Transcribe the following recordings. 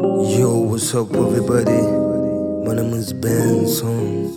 What's up everybody? My name is Benson.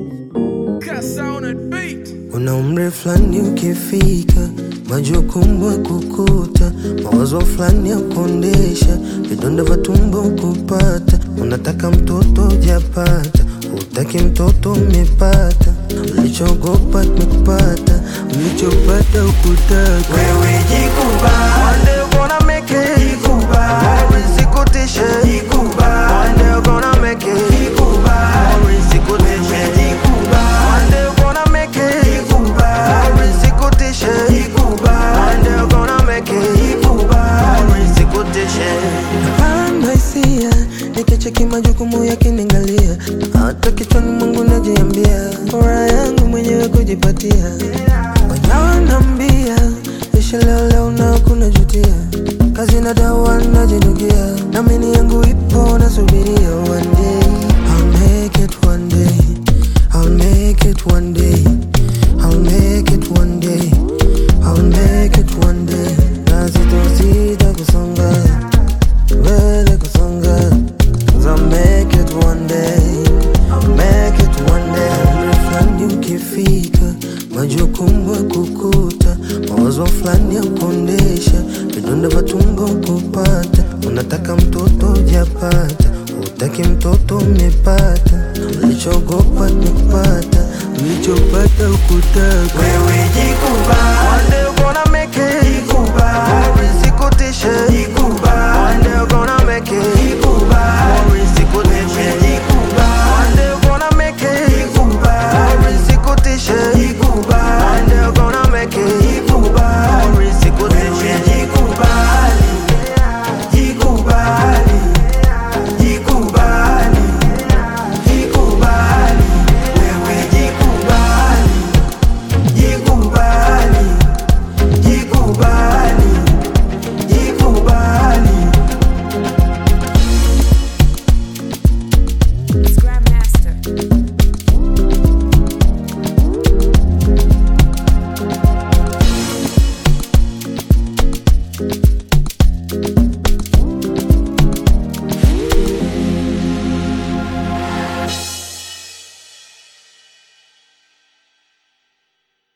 Una umri fulani ukifika, majukumu ya kukuta, mawazo fulani ya kuondesha, vidonda vya tumbo kupata, unataka mtoto hujapata, hutaki mtoto umepata, ulichogopa kimekupata, ulichopata ukutaka. Wewe jikubali. One day you gonna make it. Jikubali. More isikutishe. Jikubali. One day you gonna make it. Jikubali. More isikutishe. Jikubali. One day you gonna make it. Jikubali. More isikutishe. Jikubali. One day you gonna make it. Jikubali. More isikutishe. Napanda hisia nikicheki majukumu yakiniangalia, hata kichwani mwangu najiambia, furaha yangu mwenyewe kujipatia. Wananiambia ishi leo leo na kuna jutia, kazi na dawa najinukia, namini yangu ipo nasubiria. One day I'll make it, one day I'll make it, one day I'll make it, one day I'll make it, one day na sitosita kusonga mbele kusonga Cause I'll make it one day I'll make it one day Umri fulani ukifika majukumu ya kukuta mawazo fulani ya kuondesha vidonda vya tumbo kupata unataka mtoto hujapata hutaki mtoto umepata ulichogopa kimekupata ulichopata ukutaka Wewe jikubali. One day you gonna make it Jikubali. Isikutishe